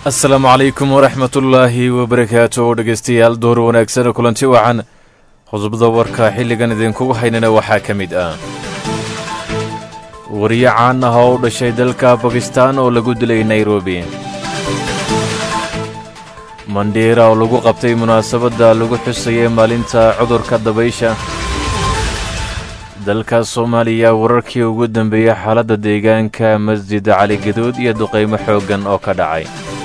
asalaamu calaykum waraxmatullaahi wabarakaatu dhegeystayaal door wanaagsan kulanti wacan qodobada warka xilligan idinkugu haynana waxaa ka mid ah wariye caan ah oo u dhashay dalka bakistaan oo lagu dilay nairobi mandheera oo lagu qabtay munaasabadda lagu xusayay maalinta cudurka dabaysha dalka soomaaliya wararkii ugu dambeeyey xaaladda deegaanka masjid cali gaduud iyo duqaymo xooggan oo ka dhacay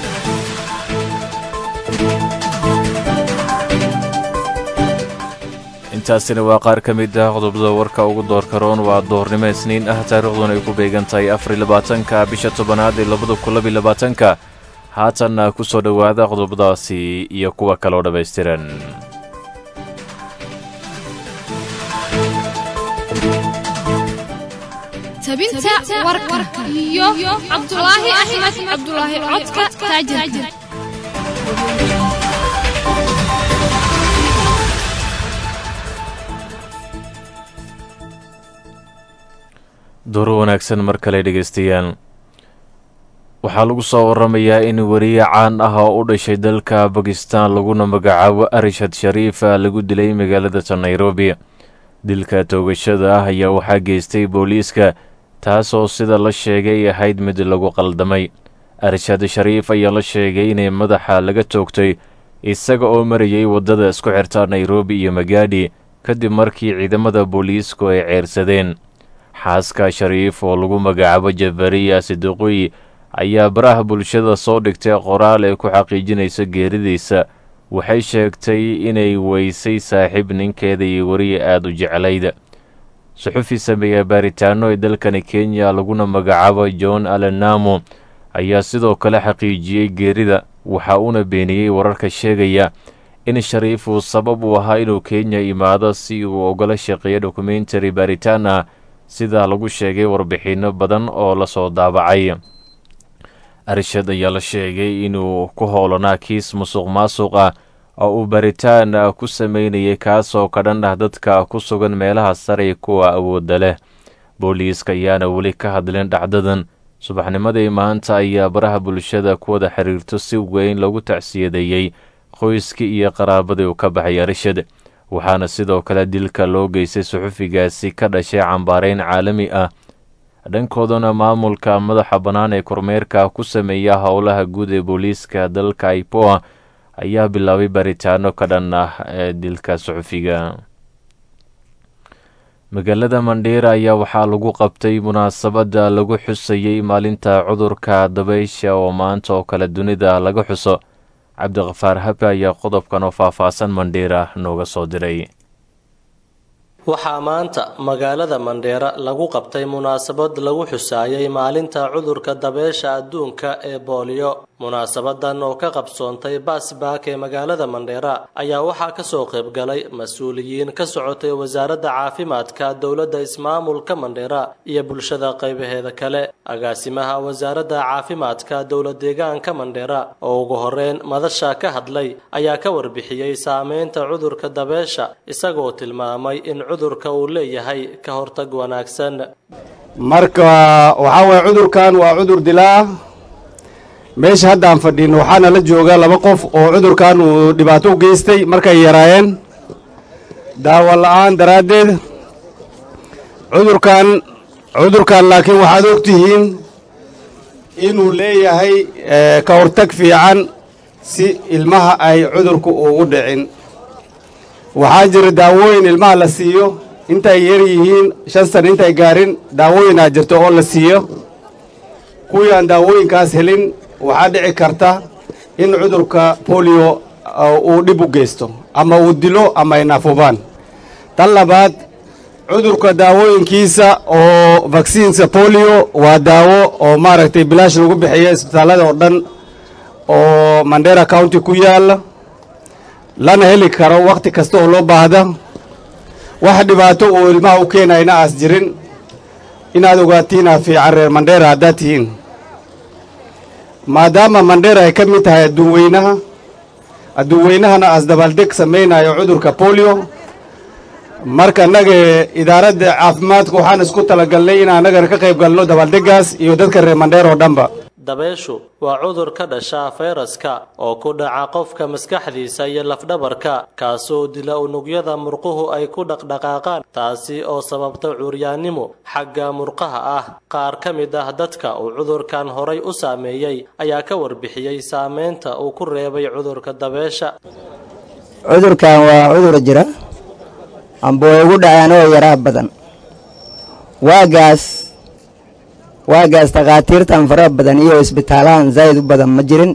intaasina waa qaar ka mid ah qodobada warka ugu doorka roon waa doornimo isniin ah taariikhduna ay ku beegan tahay afar labaatanka bisha tobanaad ee labada kun labiy labaatanka haatanna ku soo dhowaada qodobadaasi iyo kuwa kaloo dhammaystiran tabinta warka iyo cabdulaahi axmed cabdulaahi codka taajirka dooro wanaagsan mar kale dhegaystayaal waxaa lagu soo waramayaa in wariye caan ah oo u dhashay dalka bakistaan laguna magacaabo arishad shariifa lagu dilay magaalada nairobi dilka toogashada ah ayaa waxaa geystay booliiska taasoo sida la sheegay ahayd mid lagu qaldamay arshad shariif ayaa la sheegay inay madaxa laga toogtay isaga oo marayay waddada isku xirta nairobi iyo magaadhi kadib markii ciidamada booliisku ay ceersadeen xaaska shariif oo lagu magacaabo jabariya sidiqoy ayaa baraha bulshada soo dhigtay qoraal ay ku xaqiijinayso geeridiisa waxay sheegtay inay weysay saaxiib ninkeeda iyo wariye aada u jeclayd suxufi sameeya baaritaano ee dalkani kenya laguna magacaabo john alenamo ayaa sidoo kale xaqiijiyey geerida waxa uuna beeniyey wararka sheegaya in shariif uu sabab u ahaa inuu kenya imaado si uu ogala shaqeeyo dokumentary baaritaan ah sidaa lagu sheegay warbixinno badan oo lasoo daabacay arshad ayaa la sheegay inuu ku howlanaa kiis musuq maasuq ah oo uu baaritaan ku sameynayay kaasoo ka dhan ah dadka ku sugan meelaha sare kuwa awoodda leh booliiska ayaana weli ka hadlin dhacdadan subaxnimadii maanta ayaa baraha bulshada ku wada xiriirto si weyn lagu tacsiyadeeyey qoyskii iyo qaraabadii uu ka baxay arshad waxaana sidoo kale dilka loo geystay suxufigaasi ka dhashay cambaareyn caalami ah dhankoodana maamulka madaxa bannaan ee kormeerka ku sameeya howlaha guud ee booliiska dalka ipoa ayaa bilaabay baaritaano ka dhan ah ee dilka suxufiga magaalada mandheera ayaa waxaa lagu qabtay munaasabadda lagu xusayey maalinta cudurka dabaysha oo maanta oo kale dunida laga xuso cabdiqafaar habe ayaa qodobkan oo faahfaahsan mandheera nooga soo diray waxaa maanta magaalada mandheera lagu qabtay munaasabad lagu xusaayay maalinta cudurka dabeesha adduunka ee booliyo munaasabadan oo ka qabsoontay baasbaak ee magaalada mandheera ayaa waxaa kasoo qaybgalay mas-uuliyiin ka socotay wasaaradda caafimaadka dowladda ismaamulka mandheera iyo bulshada qaybaheeda kale agaasimaha wasaaradda caafimaadka dowlad deegaanka mandheera oo ugu horeyn madasha ka hadlay ayaa ka warbixiyey saameynta cudurka dabeesha isagoo tilmaamay in cudurka uu leeyahay ka hortag wanaagsan marka waxaa waye cudurkan waa cudur dilaa meesha haddaan fadhin waxaana la jooga laba qof oo cudurkan uu dhibaato u geystay markay yaraayeen daawo la-aan daraaddeed cudurkan cudurkan laakiin waxaad og tihiin inuu leeyahay ka hortag fiican si ilmaha ay cudurku ugu dhicin waxaa jira daawooyin ilmaha la siiyo intay yar yihiin shan sana intay gaarin daawooyinaa jirto oo la siiyo kuwii aan daawooyinkaas helin waxaa dhici karta in cudurka bolio uu dhib u geysto ama uu dilo ama ay naafubaan tan labaad cudurka daawooyinkiisa oo vaksiinka bolio waa daawo oo maaragtay bilaash lagu bixiyo isbitaallada oo dhan oo mandera county ku yaalla lana heli karo wakhti kasta oo loo baahda wax dhibaato uu ilmaha u keenayna aas jirin inaad ogaatiinaa fiican reer mandheera haddaad tihiin maadaama mandheera ay ka mid tahay adduun weynaha adduun weynahana aas dabaaldeg samaynayo cudurka bolio marka annaga idaaradda caafimaadka waxaan isku talagalnay in annagana ka qayb galno dabaaldegaas iyo dadka reer mandheer oo dhanba dabeeshu waa cudur ka dhasha fayraska oo ku dhaca qofka maskaxdiisa iyo lafdhabarka kaasoo dila unugyada murquhu ay ku dhaqdhaqaaqaan taasi oo sababta cuuryaannimo xagga murqaha ah qaar ka mid ah dadka uu cudurkan horay u saameeyey ayaa ka warbixiyey saameynta uu ku reebay cudurka dabeesha cudurkan waa cudur jira amba way ugu dhaceen oo yaraa badan waagaas waagaas takhaatiirtan fara badan iyo isbitaalahan zaa'id u badan ma jirin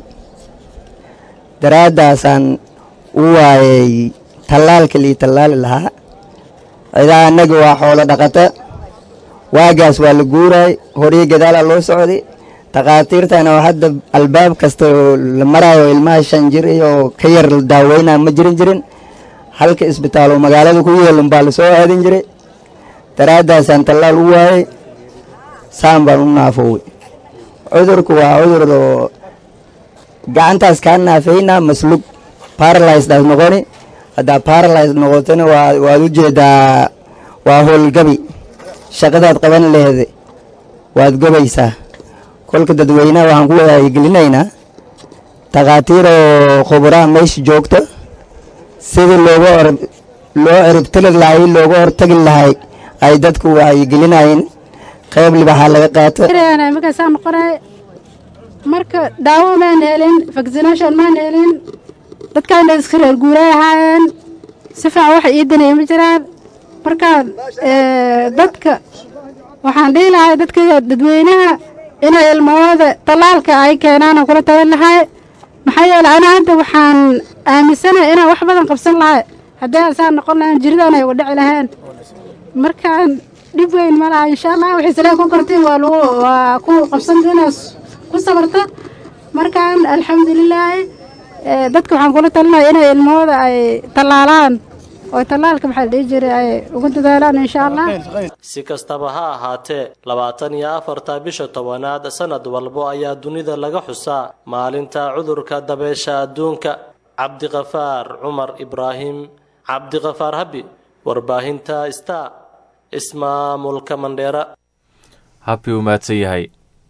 daraaddaasaan u waayay tallaalka lii tallaali lahaa cidaa annaga waa xoolo dhaqata waagaas waa la guuraay horii gadaalaa loo socday takhaatiirtana oo hadda albaab kasta oo la maraayo ilmaha shan jir iyo ka yar la daaweynaa ma jirin jirin halka isbitaal oo magaalada ku yeelun baa lasoo aadin jiray daraaddaasaan tallaal u waayay saan baan u naafowey cudurku waa cudur oo gacantaas kaa naafeynaa maslug baralysdaas noqoni haddaa baralys noqotona waa waad u jeedaa waa howlgabi shaqadaad qaban leheeda waad gobaysaa kolka dadweynaha waxaan ku wadagelinaynaa takhaatiir oo khuburaha meesha joogta sidii looga or loo ciribtiri lahay looga hortagi lahay ay dadku wacyigelinayeen qayb libaxaa laga qaato markaasaa noqonay marka daawo maan helin vaccination maan helin dadkaana iska reer guuray ahaayeen si fiican wax ii danaya ma jiraan marka dadka waxaan dhihi lahay dadka dadweynaha inay ilmahooda tallaalka ay keenaan kula taban lahay maxaa yeeley ana hadda waxaan aaminsanahay inaan wax badan qabsan lahay haddii asaa noqon lahaan jiridan ay wadhaci laheen markaan dhib weyn ma laha insha allah waxay salee ku kortiin waa lagu waa ku qabsanta inaas ku sabarta markaan alxamdulilaahi dadka waxaan kula talinaya inay ilmahooda ay tallaalaan oo tallaalka maxaa la dhihi jiray ay ugu dadaalaan insha allah si kastaba ha ahaatee labaatan iyo afarta bisha tobanaad sanad walbo ayaa dunida laga xusaa maalinta cudurka dabeesha adduunka cabdiqafaar cumar ibraahim cabdiqafaar habi warbaahinta star ismaamulka mandheera habkii uu mahadsan yahay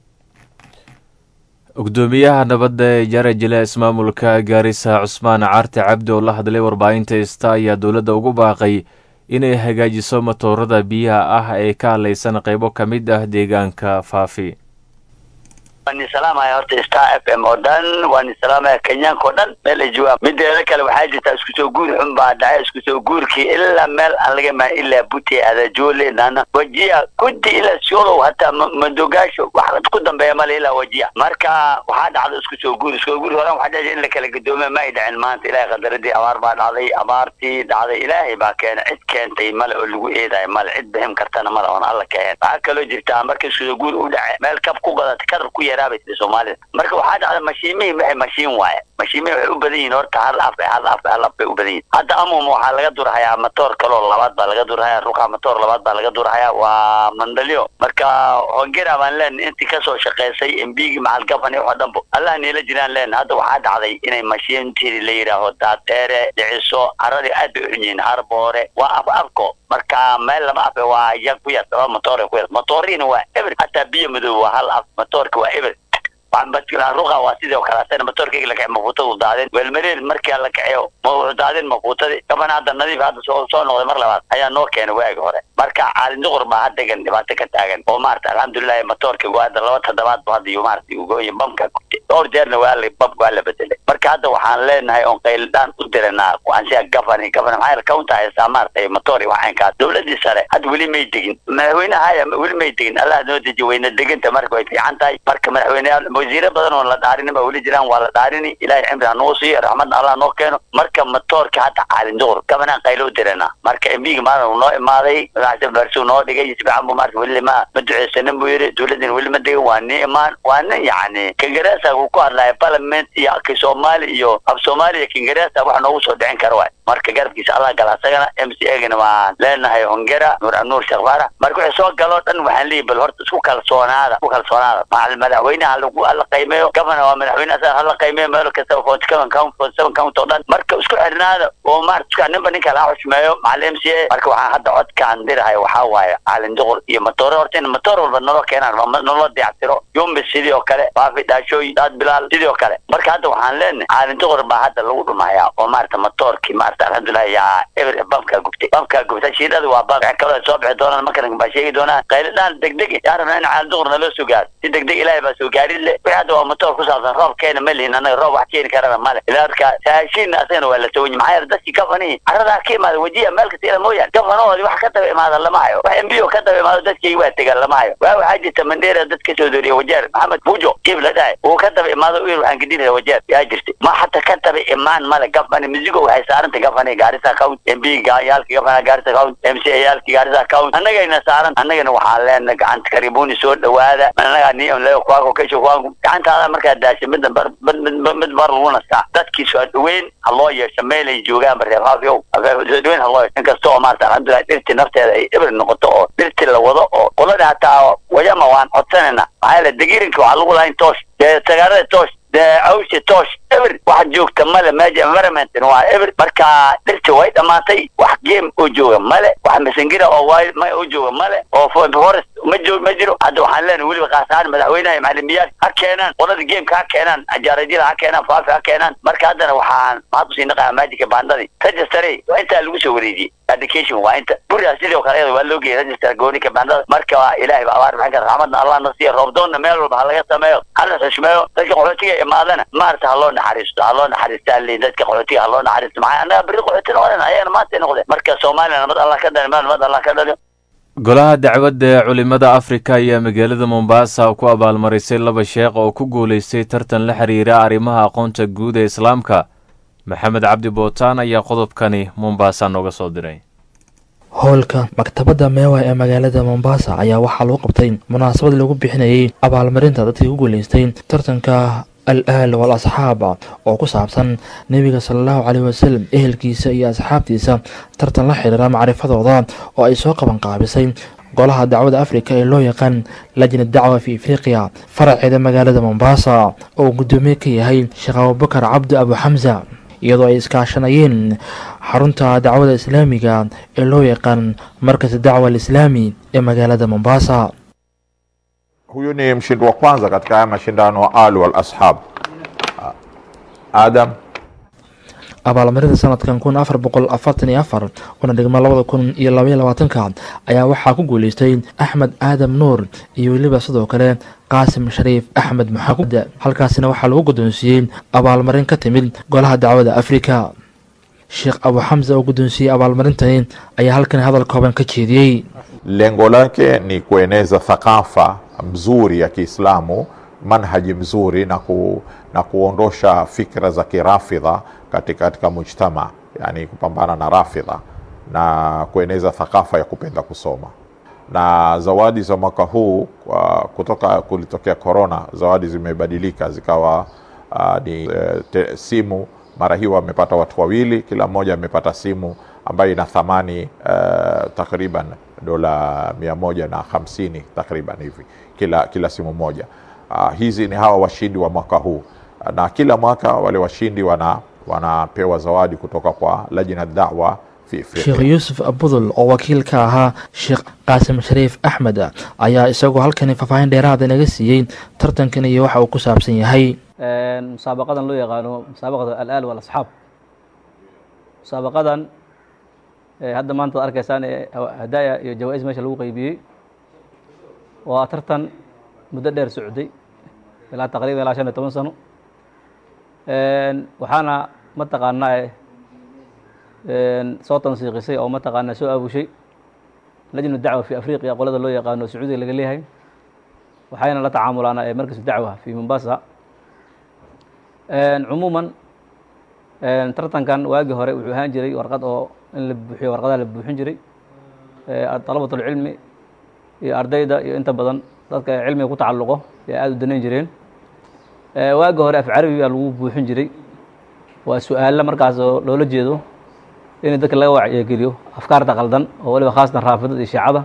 gudoomiyaha nabadda ee jarajile ismaamulka gaarisa cusmaan caarte cabdi oo la hadlay warbaahinta ista ayaa dowladda ugu baaqay inay hagaajiso matoorada biyaha ah ee ka hadlaysan qaybo ka mid ah deegaanka faafi waan salaamaya horta star f m oo dhan waan salaamaya kenyaanka oo dhan meel ay joogaan mideeda kale waxaa jirtaa isku soo guur xun baa dhacay isku soo guurkii ilaa meel aan laga imaan ilaa buti adajoole nana wajiya kudi ilaa siolow hataa madogaasho wax ku dambeeya male ilaa wajiya marka waxaa dhacda isku soo guur isku soo guur horan waxaa dhacay in la kala gadoome ma ay dhacin maanta ilaahay qadaradii abaar baa dhacday abaartii dhacday ilaahay baa keenay cid keentay male oo lagu eedayo male cid bixin kartana male oon alla keen waxaa kaloo jirtaa marka isku soo guur u dhacay meel kab ku gadata kadar ku yaraabay soomaalida marka waxaa dhacda mashiimihii waxay mashiin waaye mashiimihii waxay u badan yihiin horta hal af hal af hal af bay u badan yihin hadda amum waxaa laga durhayaa matoor kaloo labaad baa laga durhayaa ruqa matoor labaad baa laga durhayaa waa mandalyo marka hongera baan leen intii kasoo shaqeysay mbigi macal gaban iyo wax dhanbo allah niila jiraan leen hadda waxaa dhacday inay mashiintii la yidhaaho daadheere dhiciso caradii aad bay u xun yihiin harboore waa af afko marka meel lama afe waa yag ku yar laba matoor ku yar matooriina waa eber hataa biyo madow waa hal af matoorka waa eber ruqa waa sidoo kale asana matoorkayga la kacay mafuutadu daadeen weelmareen markii la kaceyo ma wuxuu daadeen mafuutadii gaban hadda nadiif hadda soo soo noqday mar labaad ayaa noo keenay waagi hore marka caalin duqur baa haddegan dhibaato ka taagan oo maarata alxamdulilahi matoorka waa hadda laba toddobaad bu hadda iyo maarata ugooyin bamka dhowr jeerna waa la bamka waa la bedelay marka hadda waxaan leenahay oon qayldaan u diranaa kuansiya gafani gafani maxaa yeele kaunta haysaa maarata matoor iyo waxaynkaas dowladii sare hadda weli may degin madaxweynaha haya weli may degin allah noo deji weyna deganta marka way fiican tahay marka madaxweyneyaal wasiiro badan oo la dhaarinin ba weli jiraan waa la dhaarini ilaahay cimri ha noo siiyo raxmadna allah noo keeno marka matoorka hadda caalin duqur gabanaan qaylo u dirana marka embiga maalin uu noo imaaday madaxda barsuu noo dhigay sifican bu marka weli ma ma duceysanin buu yidhi dowladina weli ma degan waa nin imaan waa nin yacni kingareesa uu ku hadlaya parliament iyo ki soomaali iyo af soomaaliya kingareesa wax noogu soo dhicin kara waay marka garabkiisa allah gala asagana m c agana waan leenahay hongera nuur nuur sheekh faarax marka wixii soo galoo dhan waxaan leeyahy bal horta isku kalsoonaada isku kalsoonaada macal madaxweynaha lagu hala qiimeeyo gabana waa madaxweyne asaga hala qiimeeyo meel kasta forty seven count forty seven count oo dhan marka isku xirnaada oo maarta ninba ninka laha xushmeeyo macal m c a marka waxaan hadda codkaan dirahay waxaa waaye caalin duqur iyo matoore horta in matoor walba nolo keenaan nolo dayactiro yumbi sidii oo kale faafi dhaashooy daad bilaal sidii oo kale marka hadda waxaan leenahay caalin duqur baa hadda lagu dhumayaa oo maarata matoorkii maarata alxamdulilah yaa eber bamkaa gubtay bamkaa gubtay shiidada waa bam waxay kaloo soo bixi doonaan markan baa sheegi doonaan qayladhaan degdeg yaa rabnaa in caalin duqur naloo soo gaaro si degdeg ilaahay baa soo gaarid le wixii hadda waa matoor ku saabsan roob keena ma lihin annaga roob wax keeni karana male ilaa marka saashiinna asagana waa la sawanya maxaa yeele dadkii gafanihi carradaa ka imaada wajiya meel kasta ila mooyaan gafanahoodii wax ka daba imaada lama hayo wax mbo ka daba imaado dadkii waa tegaan lama hayo waa waxaa jirta mandera dad ka soo dooriya wajeer maxamed bujo kiib la dhahay uu ka daba imaado uyir waxaan gedinaya wajeer yaa jirtay ma hata ka daba imaan male gafani misigo waxay saarantay gafani gaarisa account mb yaalki gafana gaarisa account mc yaalki gaarisa account annagayna saaran annagana waxaan leenahay gacanta karibuni soo dhawaada annagaa niyon leo kwaako kesho kwaanku gacantaada markaa daasha midna bar mid bar lagu nastaa dadkii soo dhaweyn ha loo yeesho meelay joogaanba reer haafyow soo dhaweyn ha loo yeesho inkasta oo maarata alxamdulilah dhirti nafteeda ay eber noqoto oo dhirti la wado oo qolada hataa wayama waan codsanayna maxaa yeele degirinka waxaa lagu lahayn toosh dee tagaarada toosh dee awsi toosh eber wax joogta male meesha environmentin waa eber marka dhirti way dhamaatay wax game oo jooga male wax masangira oo wild ma oo jooga male oo forest ma joog ma jiro hadda waxaan leenahay weliba kaasahaan madaxweynaha iyo macalimiyaal ha keenaan qolada gameka ha keenaan ajaarajyada ha keenaan faafi ha keenaan marka haddana waxaan maxaad usii naqaa magica baandadii registry waa intaa lagu soo wareejiyey education waa inta buriga sidoo kale iyada waa loo geeyay register goonika baandada marka ilaahay ba abaar maxay ka raxmadna allah na siiya roobdoonna meel walba ha laga sameeyo hala xushmeeyo dadka qaxootiga imaadana maarata ha loo naxariisto ha loo naxariistaa li dadka qaxootiga ha loo naxariisto maxaa annaga berri qaxooti noqdeen ayagana maanta noqdeen marka soomaaliya nabad allah ka dhali nabad allah ka dhaliyo golaha dacwadda ee culimada afrika ayaa magaalada mombasa ku abaalmarisay laba sheekh oo ku guulaystay tartan la xiriira arrimaha aqoonta guud ee islaamka maxamed cabdi bootaan ayaa qodobkani mombasa nooga soo diray howlka maktabadda meewa ee magaalada mombasa ayaa waxaa lagu qabtay munaasabad lagu bixinayay abaalmarinta dadkii ku guulaystay tartanka al aal wal asxaab oo ku saabsan nebiga sala allahu caleyhi wasalam ehelkiisa iyo asxaabtiisa tartan la xiriira macrifadooda oo ay soo qaban qaabisay golaha dacwada afrika ee loo yaqaan lajna dacwa fi afriqiya faraceeda magaalada mombasa oo guddoomiye ka yahay sheekh abubakar cabdi abu xamsa iyadoo ay iskaashanayeen xarunta dacwada islaamiga ee loo yaqaan markas dacwa alislaami ee magaalada mombasa huyu ni mshindi wa kwanza katika haya mashindano al wal ashab adam abaalmarinta sanadkan kun afar boqol afartan iyo afar una dhigma labada kun iyo labaiyo labaatanka ayaa waxaa ku guuleystay axmed aadam nuur iyo weliba sidoo kale qaasim shariif axmed maxamuud halkaasina waxaa lagu guddoonsiiyey abaalmarin ka timid golaha dacwada afrika sheekh abu xamsa oo guddoonsiiyey abaalmarintani ayaa halkan hadal kooban ka jeediyey lengo lake ni kueneza thakafa mzuri ya Kiislamu, manhaji mzuri na, ku, na kuondosha fikra za kirafidha katika, katika mujtama, yani kupambana na rafidha na kueneza thakafa ya kupenda kusoma. Na zawadi za mwaka huu uh, kutoka kulitokea korona, zawadi zimebadilika zikawa uh, ni uh, te, simu. Mara hii wamepata watu wawili, kila mmoja amepata simu ambayo ina thamani uh, takriban dola mia moja na hamsini takriban hivi kila, kila simu moja. Uh, hizi ni hawa washindi wa mwaka huu, na kila mwaka wale washindi wana wanapewa zawadi kutoka kwa lajna dawa fi sheekh yuusuf abudul oo wakiil ka ahaa sheekh qaasim shariif axmed ayaa isagoo halkani faahfaahin dheeraada naga siiyey tartankan iyo waxa uu ku saabsan yahay musaabaqadan loo yaqaano musaabaqada alaal walasxaab musaabaqadan hadda maanta ad arkaysaan ee hadaaya iyo jawaa-is meesha lagu qeybiyey waa tartan muddo dheer socday ilaa taqriban ilaa shan iyo toban sano waxaana mataqaanaa soo tansiiqisay oo mataqaanaa soo aabushay lajnu dacwa fi afriqiya qolada loo yaqaano sacuudiga laga leeyahay waxayna la tacaamulaan markas dacwa fi mombasa cumuuman tartankan waagii hore wuxuu ahaan jiray warqad oo in la buuxiyo warqadaha la buuxin jiray dalabatulcilmi iyo ardayda iyo inta badan dadka cilmiga ku tacalluqo ee aada u danayn jireen waagii hore af carabi baa lagu buuxin jiray waa su-aalla markaas oo loola jeedo in dadka laga wacyigeliyo afkaarta qaldan oo waliba khaasatan raafidada iyo shiicada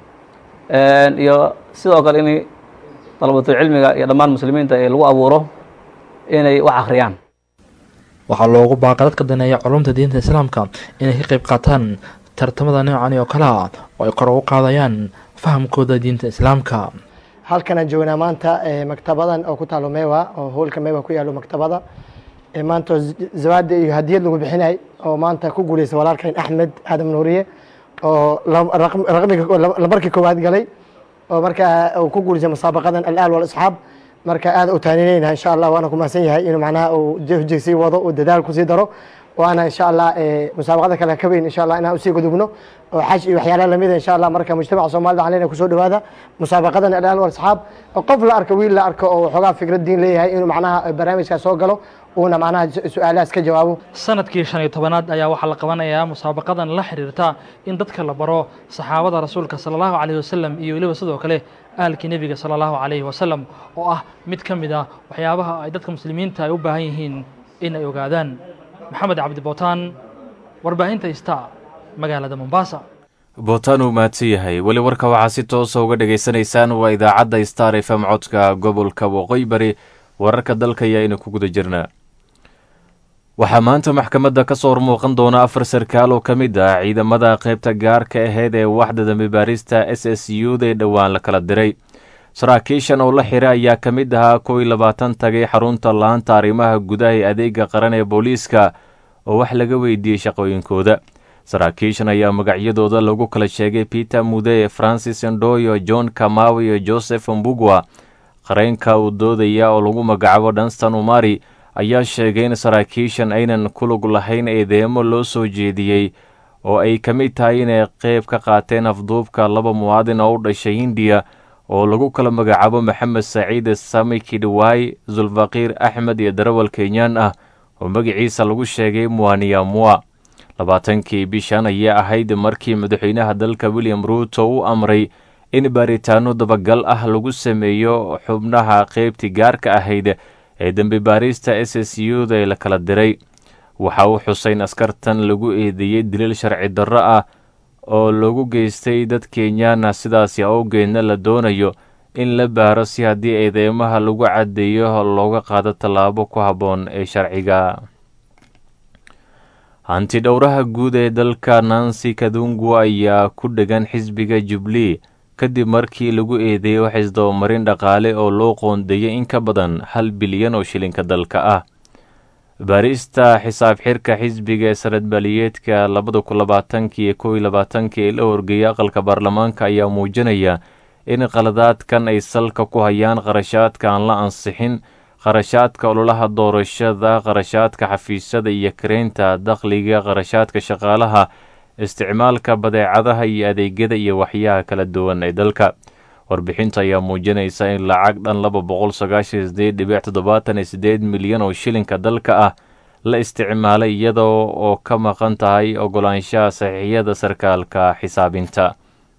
iyo sidoo kale in dalabatul cilmiga iyo dhammaan muslimiinta ee lagu abuuro inay wax akhriyaan waxaa loogu baaqay dadka daneeya culumta diinta islaamka inay ka qayb qaataan tartamada noocani oo kale ah oo ay kor ugu qaadayaan fahamkooda diinta islaamka halkanaan joognaa maanta maktabadan oo ku taalo mewa oo hoolka mewa ku yaalo maktabada maanta zawaada iyo hadiyad lagu bixinay oo maanta ku guuleystay walaalkan axmed aadam nuuriye oo lambarkii koowaad galay oo markaa uu ku guuleystay musaabaqadan alaal walasxaab marka aad u taaninayna insha allah waana ku mahadsan yahay inuu macnaha uu jehjeg sii wado uu dadaal kusii daro waana insha allah musaabaqada kale ka weyn insha allah inaan usii gudubno oo xaj iyo waxyaalaha lamida insha allah marka mujtamaca soomaalida caleyna kusoo dhawaada musaabaqadan alaal walasxaab qof la arko wiil la arko oo waxoogaa fikrad diin leeyahay inuu macnaha barnaamijkaas soo galo uuna macnaha su-aalahaas ka jawaabo sanadkii shan iyo tobanaad ayaa waxaa la qabanayaa musaabaqadan la xiriirta in dadka la baro saxaabada rasuulka sala allahu calayhi wasalam iyo weliba sidoo kale aalkii nebiga sala allahu calayhi wasalam oo ah mid ka mid ah waxyaabaha ay dadka muslimiinta ay u baahan yihiin in ay ogaadaan maxamed cabdi bootaan warbaahinta ista magaalada mombasa bootaan uu mahadsan yahay weli warka waxaa si toosa uga dhegaysanaysaan waa idaacadda star f m codka gobolka waqooyi bari wararka dalka ayaa ina ku guda jirnaa waxaa maanta maxkamadda ka soo hormuuqan doona afar sarkaal oo ka mid ah ciidamada qaybta gaarka ahayd ee waxda dambi baarista s s u da ee dhowaan la kala diray saraakiishan oo la xira ayaa ka mid ahaa kow iyo labaatan tagay xarunta laanta arrimaha gudaha ee adeega qaran ee booliiska oo wax laga weydiiyey shaqooyinkooda saraakiishan ayaa magacyadooda lagu kala sheegay peter mude francis ndoyo john kamawi iyo joseph mbugwa qareynka uu doodaya oo lagu magacaabo dunstan umari ayaa sheegay in saraakiishan aynan ku lug lahayn eedeemo loo soo jeediyey oo ay ka mid tahay inay qeyb ka qaateen afduubka laba muwaadin oo u dhashay hindiya oo lagu kala magacaabo maxamed saciid sami kidhwaay zulfaqiir axmed iyo darawal kenyaan ah oo magaciisa lagu sheegay muaniyamua labaatankii bishan ayay ahayd markii madaxweynaha dalka william ruuto u amray in baaritaano dabagal ah lagu sameeyo xubnaha qeybtii gaarka ahayd ee dembi baarista s s u da ee la kala diray waxa uu xuseyn askartan lagu eedeeyey daliil sharci darro ah oo lagu geystay dad kenyaana sidaasi awgeedna la doonayo in la baaro si haddii eedeymaha lagu caddeeyo looga qaado tallaabo ku habboon ee sharciga hanti dhowraha guud ee dalka nancy kadungu ayaa ku dhegan xisbiga jubli kadib markii lagu eedeeyey wax isdabamarin dhaqaale oo loo qoondeeyey in ka badan hal bilyan oo shilinka dalka ah baarista xisaab xirka xisbiga ee sanadbaliyeedka labada kun labaatankii iyo kow iyo labaatankii ee la horgeeyay aqalka baarlamaanka ayaa muujinaya in qaladaadkan ay salka ku hayaan qarashaadka aan la ansixin qarashaadka ololaha doorashada qarashaadka xafiisyada iyo kareynta dakhliga qarashaadka shaqaalaha isticmaalka badeecadaha iyo adeegyada iyo waxyaha kala duwan ee dalka warbixinta ayaa muujinaysa in lacag dhan laba boqol sagaashan sideed dhibic toddobaatan iyo sideed milyan oo shilinka dalka ah la isticmaalay iyadoo oo ka maqan tahay ogolaanshaha saxiixyada sarkaalka xisaabinta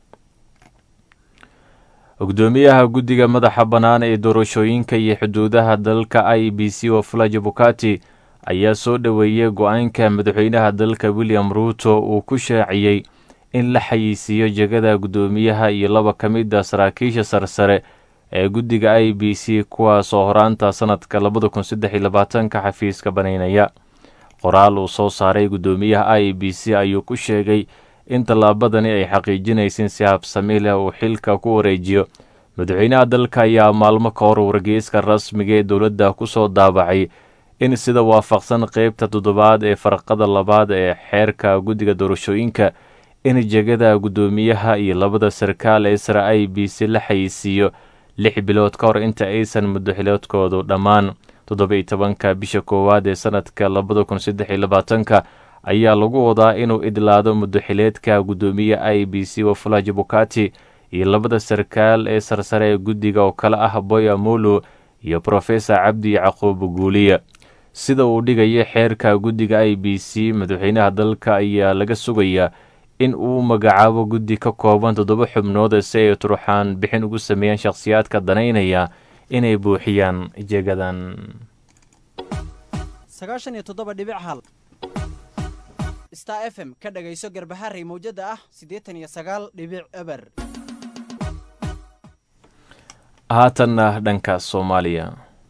gudoomiyaha guddiga madaxa bannaan ee doorashooyinka iyo xuduudaha dalka i b c wafula bukati ayaa soo dhoweeyey go-aanka madaxweynaha dalka william ruuto uu ku shaaciyey in la xayeysiiyo jegada guddoomiyaha iyo laba ka mid a saraakiisha sarsare ee guddiga i b c kuwaasoo horaanta sanadka labada kun saddex iyo labaatanka xafiiska banaynaya qoraal uu soo saaray guddoomiyaha i b c ayuu ku sheegay in tallaabadani ay xaqiijinaysin si habsami leh uu xilka ku wareejiyo madaxweynaha dalka ayaa maalmo ka hor wargeyska rasmiga ee dowladda ku soo daabacay in sida waafaqsan qeybta toddobaad ee farqada labaad ee xeerka guddiga doorashooyinka in jegada guddoomiyaha iyo labada sarkaal ee sare i b c la xayeysiiyo lix bilood ka hor inta aysan muddoxiloodkoodu dhammaan toddoba-iyo tobanka bisha koowaad ee sanadka labada kun saddex iyo labaatanka ayaa lagu wadaa inuu idlaado muddoxileedka guddoomiye i b c wafula bukati iyo labada sarkaal ee sarsare ee guddiga oo kale ah boy amulu iyo profesor cabdi yacquub guuliya sida uu dhigayo xeerka guddiga i b c madaxweynaha dalka ayaa laga sugayaa in uu magacaabo guddi ka kooban toddoba xubnood si ay turxaan bixin ugu sameeyaan shakhsiyaadka danaynaya inay buuxiyaan jegadan star f m ka dhagayso garbaharey mawjada ah siddeetan iyo sagaal dhibic eber haatanna dhanka soomaaliya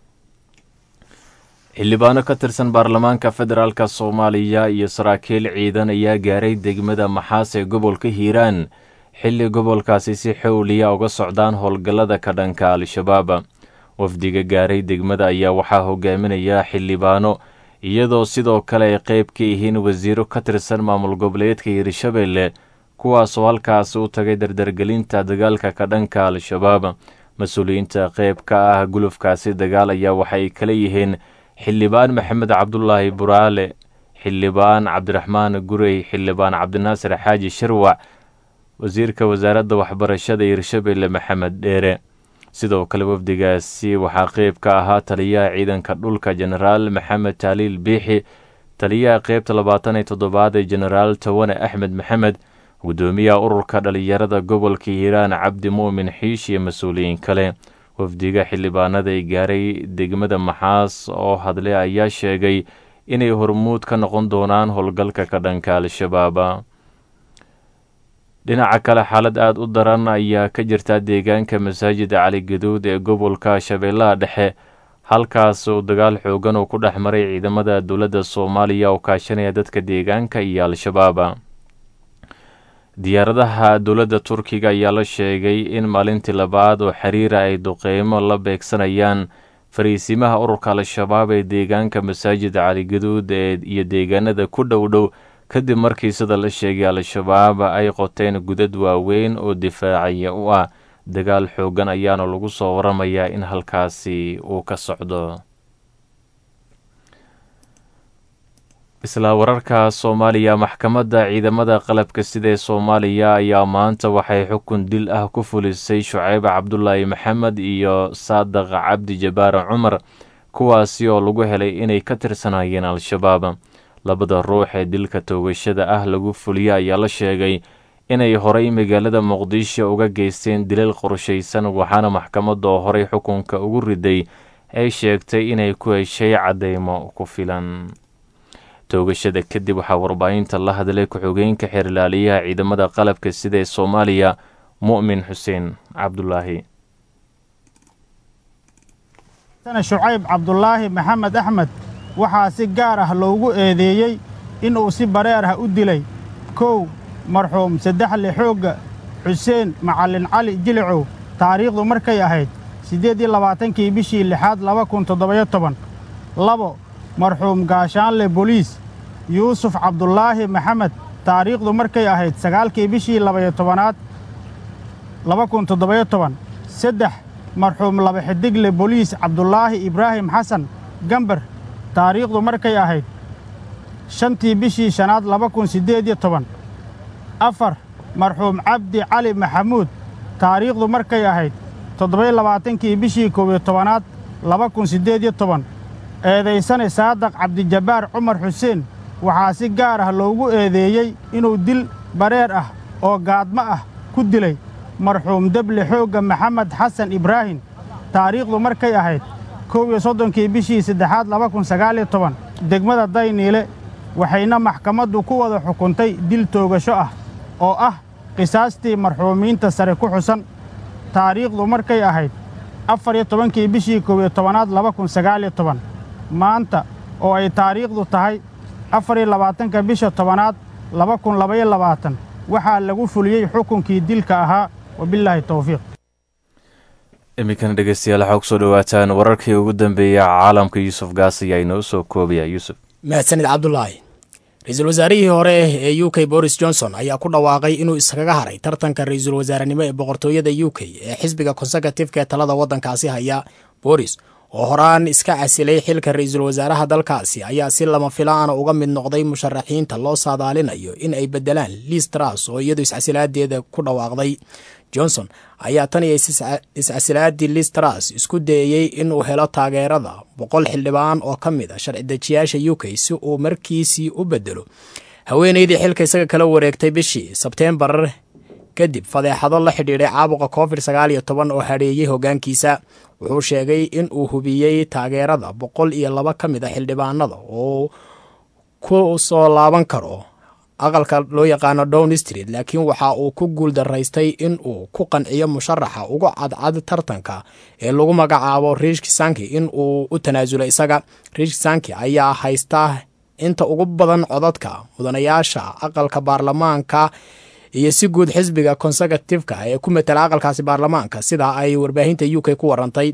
xildhibaano ka tirsan baarlamaanka federaalk soomaaliya iyo saraakiil ciidan ayaa gaaray degmada maxaas ee gobolka hiiraan xilli gobolkaasi si xowliya uga socdaan howlgallada ka dhanka al-shabaab wafdiga gaaray degmada ayaa waxaa hogaaminaya xildhibaano iyadoo sidoo kale ay qeyb ka yihiin wasiiro ka tirsan maamul goboleedka hiirshabelle kuwaasoo halkaasi u tagay dardargelinta dagaalka ka dhanka al-shabaab mas-uuliyiinta qeyb ka ah gulufkaasi dagaal ayaa waxay kala yihiin xildhibaan maxamed cabdulaahi buraale xildhibaan cabdiraxmaan gurey xildhibaan cabdinaasir xaaji shirwac wasiirka wasaaradda waxbarashada hiirshabelle maxamed dheere sidoo kale wafdigaasi waxaa qeyb ka ahaa taliyaha ciidanka dhulka jenaraal maxamed taaliil biixi taliyaha qeybta labaatan iyo toddobaad ee jenaraal tawane axmed maxamed gudoomiyaha ururka dhalinyarada gobolka hiiraan cabdi muumin xiish iyo mas-uuliyiin kale wafdiga xildhibaanada ay gaaray degmada maxaas oo hadle ayaa sheegay inay hormuud ka noqon doonaan howlgalka ka dhanka al-shabaab dhinaca kale xaalad aada u daran ayaa ka jirta deegaanka masaajida cali gaduud ee gobolka shabeellaha dhexe halkaas uu dagaal xoogan uu ku dhex maray ciidamada dowladda soomaaliya oo kaashanaya dadka deegaanka iyo al-shabaab diyaaradaha dowladda turkiga ayaa la sheegay in maalintii labaad oo xiriira ay duqeymo la beegsanayaan fariisimaha ururka al-shabaab ee deegaanka masaajida cali gaduud ee iyo deegaanada ku dhow dhow kadib markii sida la sheegay al-shabaab ay qoteen gudad waaweyn oo difaacaya u ah dagaal xoogan ayaana lagu soo waramayaa in halkaasi uu ka socdo isla wararka soomaaliya maxkamadda ciidamada qalabka sida ee soomaaliya ayaa maanta waxay xukun dil ah ku fulisay shuceyb cabdulaahi maxamed iyo saadaq cabdi jabaare cumar kuwaasi oo lagu helay inay ka tirsanayeen al-shabaab labada ruux ee dilka toogashada ah lagu fuliya ayaa la sheegay inay horay magaalada muqdisho uga geysteen dilal qorshaysan waxaana maxkamadda oo horay xukunka ugu riday ay sheegtay inay ku heshay caddeymo ku filan toogashada kadib waxaa warbaahinta la hadlay ku-xogeenka xeerlaaliyaha ciidamada qalabka sida ee soomaaliya mu'min xuseen cabdulaahi shucayb cabdulaahi maxamed axmed waxaa si gaar ah loogu eedeeyey inuu si bareer ah u dilay kow marxuum saddexle xoogga xuseen macallin cali jilicow taariikhdu markay ahayd siddeed iyo labaatankii bishii lixaad laba kun toddobayo toban labo marxuum gaashaanle boliis yuusuf cabdulaahi maxamed taariikhdu markay ahayd sagaalkii bishii labayo tobanaad laba kun toddobayo toban saddex marxuum laba xidigle boliis cabdulaahi ibraahim xasan gambar taariikhdu markay ahayd shantii bishii shanaad laba kun siddeed iyo toban afar marxuum cabdi cali maxamuud taariikhdu markay ahayd toddobayo labaatankii bishii koob iyo tobanaad laba kun siddeed iyo toban eedaysane saadaq cabdijabbaar cumar xuseen waxaa si gaar ah loogu eedeeyey inuu dil bareer ah oo gaadmo ah ku dilay marxuum deble xoogga maxamed xasan ibraahim taariikhdu markay ahayd kow iyo soddonkii bishii saddexaad laba kun sagaaliyo toban degmada dayniile waxayna maxkamaddu ku wada xukuntay dil toogasho ah oo ah qisaastii marxuumiinta sare ku xusan taariikhdu markay ahayd afar iyo tobankii bishii koob iyo tobanaad laba kun sagaaliyo toban maanta oo ay taariikhdu tahay afar iyo labaatanka bisha tobanaad laba kun labaiyo labaatan waxaa lagu fuliyey xukunkii dilka ahaa wabilaahi towfiiq iminkana dhegeystayaal waxaa kusoo dhawaataan wararkii ugu dambeeya caalamka yuusuf gaas ayaa inoo soo koobaya yuusuf mahadsanid cabdulaahi ra-iisul wasaarihii hore ee u k boris johnson ayaa ku dhawaaqay inuu iskaga haray tartanka ra-iisul wasaarenimo ee boqortooyada u k ee xisbiga konserkatifka ee talada waddankaasi haya boris oo horaan iska casilay xilka ra-iisul wasaaraha dalkaasi ayaa si lama filaana uga mid noqday musharaxiinta loo saadaalinayo in ay bedelaan liis tras oo iyadu iscasilaadeeda ku dhawaaqday johnson ayaa tan iyo iscasilaadii liis tras isku dayeyey inuu helo taageerada boqol xildhibaan oo ka mid a sharci dejiyaasha u k si uu markiisii u bedelo haweeneydii xilka isaga kala wareegtay bishii sebteembar kadib fadeexado la xidhiidhay caabuqa covid sagaal iyo toban oo hadheeyey hoggaankiisa wuxuu sheegay in uu hubiyey taageerada boqol iyo laba ka mid a xildhibaanada oo ku soo laaban karo aqalka loo yaqaano down street laakiin waxa uu ku guuldaraystay in uu ku qanciyo musharaxa ugu cadcad tartanka ee lagu magacaabo riish kisanki in uu u tanaasulo isaga riish kisanki ayaa haysta inta ugu badan codadka mudanayaasha aqalka baarlamaanka iyo si guud xisbiga conservativeka ee ku matala aqalkaasi baarlamaanka sida ay warbaahinta u k ku warantay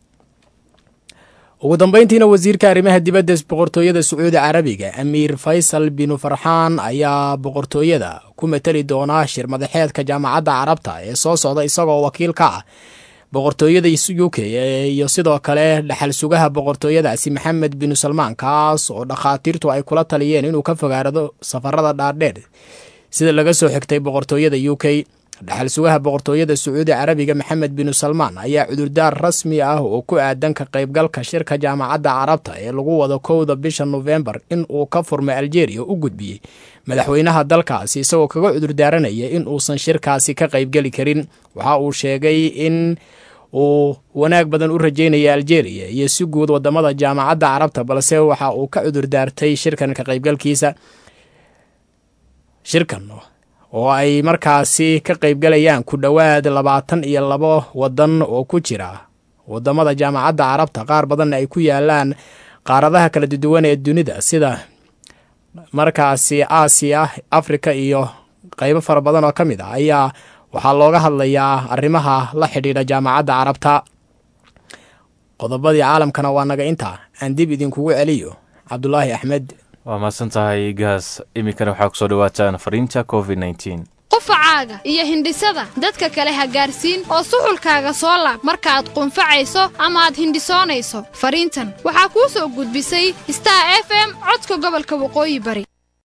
ugu dambeyntiina wasiirka arrimaha dibadda boqortooyada sacuudi carabiga amiir faysal binu farxaan ayaa boqortooyada ku matali doona shir madaxeedka jaamacadda carabta ee soo socda isagoo wakiil ka ah boqortooyada u k iyo sidoo kale dhaxal sugaha boqortooyadaasi maxamed binu salmaan kaas oo dhakhaatiirtu ay kula taliyeen inuu ka fogaarado safarada dhaardheer sida laga soo xigtay boqortooyada u k dhaxal sugaha boqortooyada sacuudi carabiga maxamed binu salmaan ayaa cudurdaar rasmi ah oo ku aadan ka qaybgalka shirka jaamacadda carabta ee lagu wado kowda bisha nofembar in uu ka furmay aljeeriya u gudbiyey madaxweynaha dalkaasi isagoo kaga cudurdaaranaya in uusan shirkaasi ka qaybgeli karin waxa uu sheegay in uu wanaag badan u rajeynaya aljeeriya iyo si guud wadamada jaamacadda carabta balse waxa uu ka cudurdaartay shirkan ka qaybgalkiisa shirkan oo ay markaasi ka qaybgalayaan ku dhowaad labaatan iyo labo wadan oo ku jira wadamada jaamacadda carabta qaar badanna ay ku yaalaan qaaradaha kala duwan ee dunida sida markaasi aasiya afrika iyo qaybo fara badan oo ka mid ah ayaa waxaa looga hadlayaa arrimaha la xidhiidha jaamacadda carabta qodobadii caalamkana waa naga intaa aan dib idinkugu celiyo cabdulaahi axmed waa mahadsan tahay gaas iminkana waxaa kusoo dhawaataan fariinta covid nteen qufacaaga iyo hindhisada dadka kale ha gaarsiin oo suxulkaaga soo laab markaaad qunfacayso ama aad hindhisoonayso fariintan waxaa kuu soo gudbisay star f m codka gobolka waqooyi bari